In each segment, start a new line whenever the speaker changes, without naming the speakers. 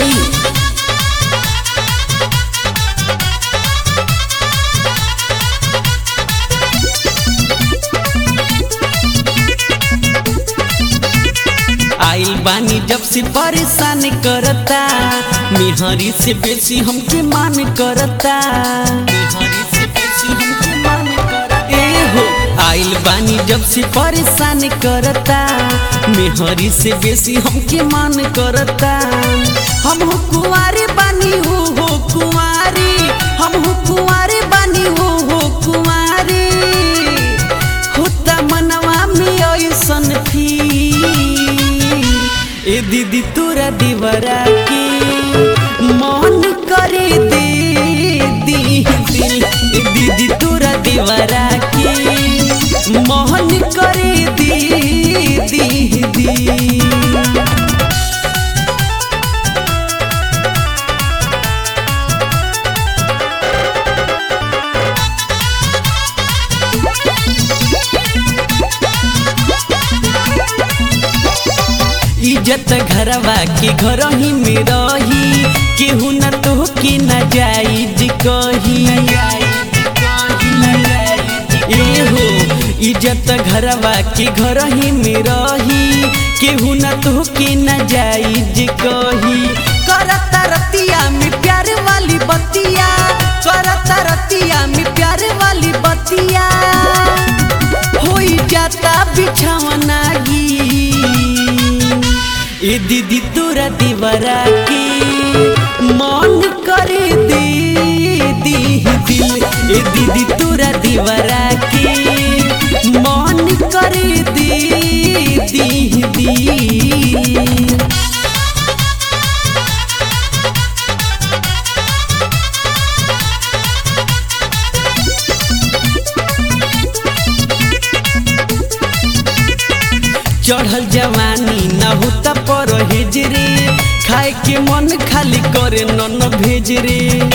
सिंह आइल बानी जब से परेशान करता मिहरी से बेसी हमके मान करता मिहरी से बेसी हमके मान करता ए हो आइल बानी जब से परेशान करता मिहरी से बेसी हमके मान करता हम हो कुंवारे बानी हो हो कुंवारी हम हो कुंवारे बानी हो हो कुंवारी होता मनवा में ऐसन फील ए दीदी तोरा दीवारा के मन करे दे दी दिल ए दीदी तोरा दीवारा के मन करे दे दी दी इज्जत घरवा के घर ही में रही केहू न तो के न जाइज कही ए हो इज्जत घरवा के घर ही में रही केहू न तो के न जाइज कही करता रतिया में प्यार वाली बतिया करता रतिया में प्यार वाली बतिया होई जाता बिछावना गी ए दीदी तोरा दीवारा के मन करे दे दी दिल ए दीदी तोरा दीवारा के मन करे दे दी दी चढ़ल जवानी न होता पर रे खाए के मन खाली करे नन भेज रे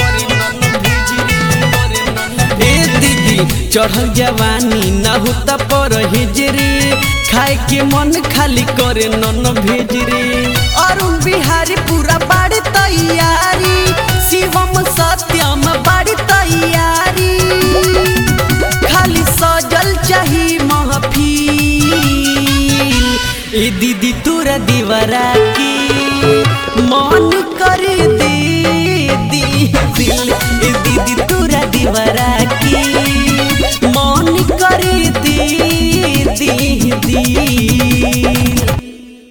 ए दीदी चढ़ल जवानी न होता पर रे खाए के मन खाली करे नन भेज रे अरुण बिहारी पूरा बाड़ी तैयारी शिवम सत्यम बाड़ी तैयारी खाली सजल चाही महफिल ए दीदी तोरा दीवारा के मन करे दे दी दिल ए दीदी तोरा दीवारा के मन करे दे दी दी